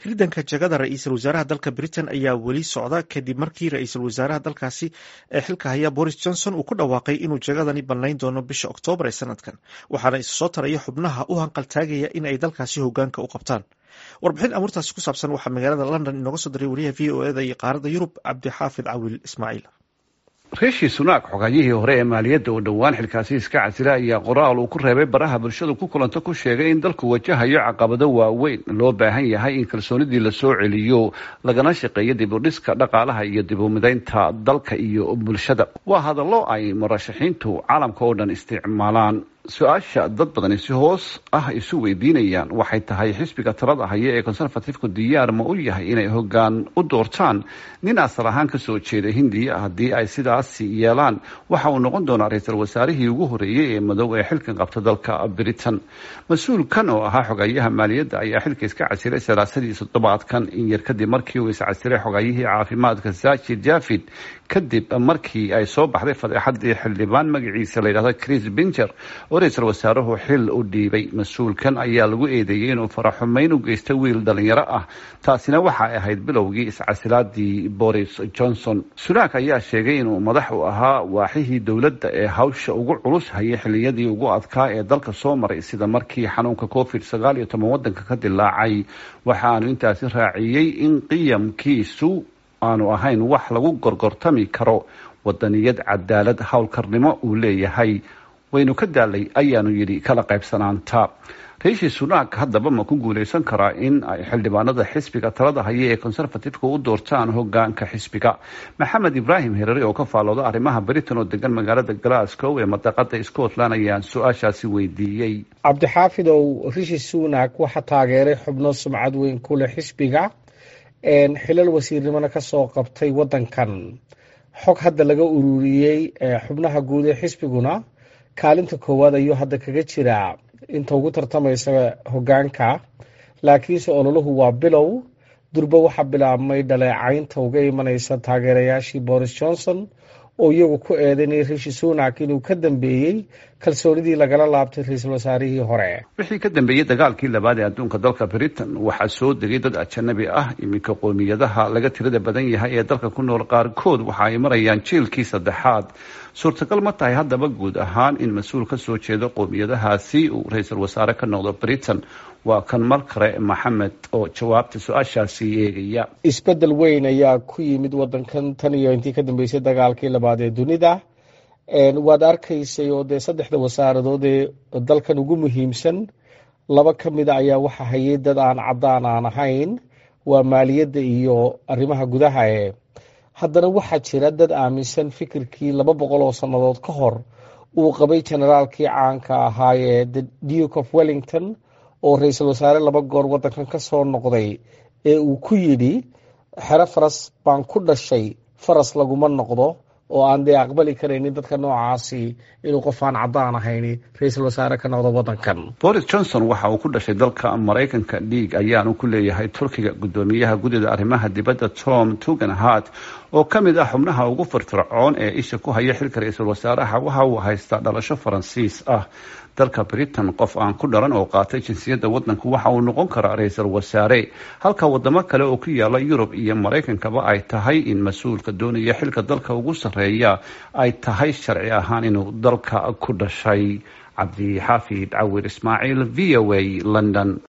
ridanka jagada ra-iisul wasaaraha dalka britain ayaa weli socda kadib markii ra-iisul wasaaraha dalkaasi ee xilka haya boris johnson uu ku dhawaaqay inuu jagadani bannayn doono bisha oktoobar ee sanadkan waxaana isa soo taraya xubnaha u hanqaltaagaya in ay dalkaasi hogaanka u qabtaan warbixin amuurtaasi ku saabsan waxaa magaalada london inooga soo diray wariyaha v o eda iyo qaaradda yurub cabdixaafid cawil ismaaciil rishi sunak xogayihii hore ee maaliyadda oo dhowaan xilkaasi iska casila ayaa qoraal uu ku reebay baraha bulshadu ku kulanto ku sheegay in dalku wajahayo caqabado waaweyn loo baahan yahay in kalsoonidii lasoo celiyo lagana shaqeeyo dib u dhiska dhaqaalaha iyo dib u midaynta dalka iyo bulshada waa hadallo ay murashaxiintu caalamka oo dhan isticmaalaan su-aasha dad badani si hoos ah isu weydiinayaan waxay tahay xisbiga talada haya ee conservatifku diyaar ma u yahay inay hogaan u doortaan nin asal ahaan kasoo jeeda hindiya haddii ay sidaasi yeelaan waxa uu noqon doonaa ra-iisul wasaarihii ugu horeeyey ee madow ee xilkan qabta dalka britain mas-uulkan oo ahaa xogayaha maaliyadda ayaa xilka iska casilay salaasadii toddobaadkan in yar kadib markii uu iscasilay xogayihii caafimaadka saajid javid kadib markii ay soo baxday fadeexadii xildhibaan magaciisa la yidhahdo chris binger oo ra-iisul wasaaruhu xil u dhiibay mas-uulkan ayaa lagu eedeeyey inuu faraxumeyn u geystay wiil dhalinyaro ah taasina waxay ahayd bilowgii iscasilaadii boris johnson sunak ayaa sheegay inuu madax u ahaa waaxihii dowladda ee hawsha ugu culus hayay xiliyadii ugu adkaa ee dalka soo maray sida markii xanuunka covid sagaal iyo toban wadanka ka dilaacay waxaanu intaasi raaciyey in qiyamkiisu aanu ahayn wax lagu gorgortami karo wadaniyad cadaalad howlkarnimo uu leeyahay waynu ka daalay ayaanu yidhi kala qaybsanaanta riishi sunak haddaba ma ku guuleysan karaa in ay xildhibaanada xisbiga talada haya ee conservatifeka u doortaan hogaanka xisbiga maxamed ibraahim herare oo ka faalooda arrimaha britain oo degan magaalada glasgow ee madaqada scotland ayaan su-aashaasi weydiiyey cabdixaafidow rishi sunak waxaa taageeray xubno sumcad weyn ku leh xisbiga xilal wasiirnimona kasoo qabtay wadankan xog hadda laga ururiyey xubnaha guud ee xisbiguna kaalinta koowaad ayuu hadda kaga jiraa inta ugu tartamaysa hogaanka laakiinse ololahu waa bilow durbo waxaa bilaabmay dhaleecaynta uga imanaysa taageerayaashii boris johnson oo iyagu ku eedaynay rishi sunak inuu ka dambeeyey kalsoonidii lagala laabtay ra-iisul wasaarihii hore wixii ka dambeeyey dagaalkii labaad ee adduunka dalka britain waxaa soo degay dad ajanabi ah iminka qoomiyadaha laga tirada badan yahay ee dalka ku nool qaarkood waxa ay marayaan jiilkii saddexaad suurtagal ma tahay haddaba guud ahaan in mas-uul ka soo jeedo qoomiyadahaasi uu ra-iisul wasaare ka noqdo britain waa kan mar kale maxamed oo jawaabta su-aashaasi eegaya isbedel weyn ayaa ku yimid wadankan tan iyo intii ka dambeysay dagaalkii labaad ee dunida waad arkaysay oo dee saddexda wasaaradood ee dalkan ugu muhiimsan laba ka mida ayaa waxa hayay dad aan caddaan aan ahayn waa maaliyadda iyo arrimaha gudaha e haddana waxaa jira dad aaminsan fikirkii laba boqol oo sannadood ka hor uu qabay generaalkii caanka ahaa ee the duke of wellington oo ra-iisul wasaare laba goor waddankan ka soo noqday ee uu ku yidhi xero faras baan ku dhashay faras laguma noqdo oo aan dee aqbali karaynin dadka noocaasi inuu qof aan caddaan ahayni ra-iisul wasaare ka noqdo waddankan boris johnson waxa uu ku dhashay dalka maraykanka dhiig ayaanu ku leeyahay turkiga guddoomiyaha guddida arrimaha dibadda tom tugenhart oo ka mid ah xubnaha ugu firfircoon ee isha ku haya xilka ra-iisul wasaaraha waxa uu haystaa dhalasho faransiis ah dalka britain qof aan ku dhalan oo qaatay jinsiyadda waddanku waxa uu noqon karaa ra-iisul wasaare halka wadamo kale oo ku yaala yurub iyo maraykankaba ay tahay in mas-uulka doonaya xilka dalka ugu sarreeya ay tahay sharci ahaan inuu dalka ku dhashay cabdixaafid cawir ismaaciil v o a london